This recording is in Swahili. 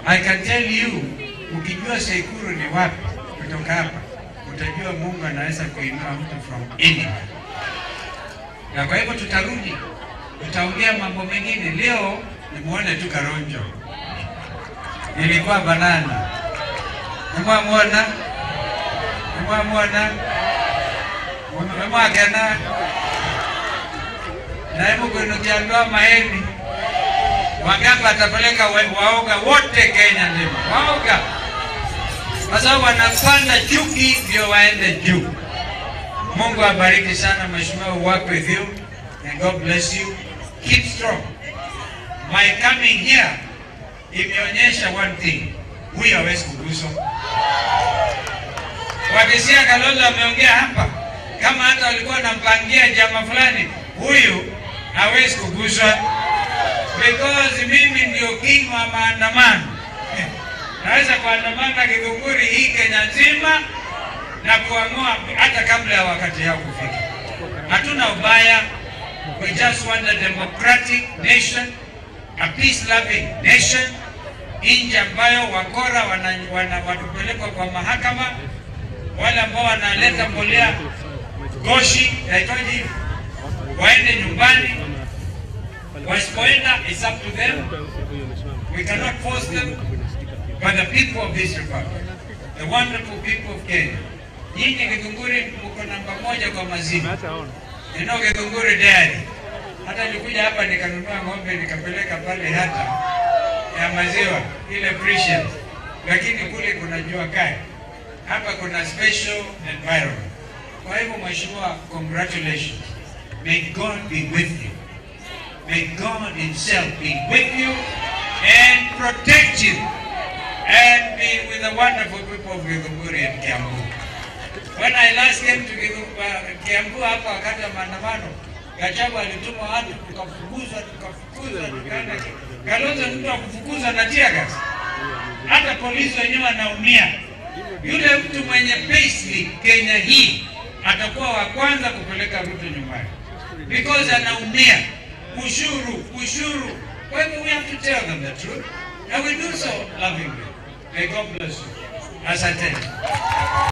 I can tell you, ukijua Sekuru ni wapi kutoka hapa, utajua Mungu anaweza kuinua mtu from anywhere. Na kwa hivyo tutarudi, tutaongea mambo mengine. Leo nimuone tu Karonjo, nilikuwa banana, nimwamwona, nimwamwona, nimwakena naibu kuinukiandoa maeni Wagamba atapeleka wa- waoga wote Kenya nzima, waoga kwa sababu wanapanda chuki ndio waende juu. Mungu abariki sana mheshimiwa, work with you and God bless you. Keep strong. My coming here imeonyesha one thing, huyu hawezi kuguswa. Wakisia Kalonzo ameongea hapa, kama hata walikuwa wanampangia jama fulani, huyu hawezi kuguswa because mimi ndio king wa maandamano. Naweza kuandamana Githunguri hii Kenya nzima na kuamua hata kabla ya wakati yao kufika. Hatuna ubaya, we just want a democratic nation, a peace loving nation, nchi ambayo wakora wana, wana, watupelekwa kwa mahakama, wale ambao wanaleta mbolea goshi, naitwaje hivi, waende nyumbani Wasipoenda, it's up to them. We cannot force them. But the people of this republic, the wonderful people of Kenya, nyinyi Githunguri mko namba moja kwa maziwa. You know Githunguri Dairy. Hata nilikuja hapa nikanunua ng'ombe nikapeleka pale hata ya maziwa ile precious, lakini kule kuna jua kali, hapa kuna special environment. Kwa hivyo mheshimiwa, congratulations. May God be with you. May God Himself be with you and protect you and be with the wonderful people of Githunguri and Kiambu. When I last came to Githu- uh, Kiambu hapa wakati wa maandamano, Gachagua alituma watu tukafukuzwa, tukafukuzwa, tukaenda. Kalonzo mtu wa kufukuzwa na tear gas. Hata polisi wenyewe wanaumia. Yule mtu mwenye payslip Kenya hii atakuwa wa kwanza kupeleka Ruto nyumbani because anaumia ushuru, ushuru. Kwa hivyo we have to tell them the truth and we do so lovingly. May God bless you. Asanteni.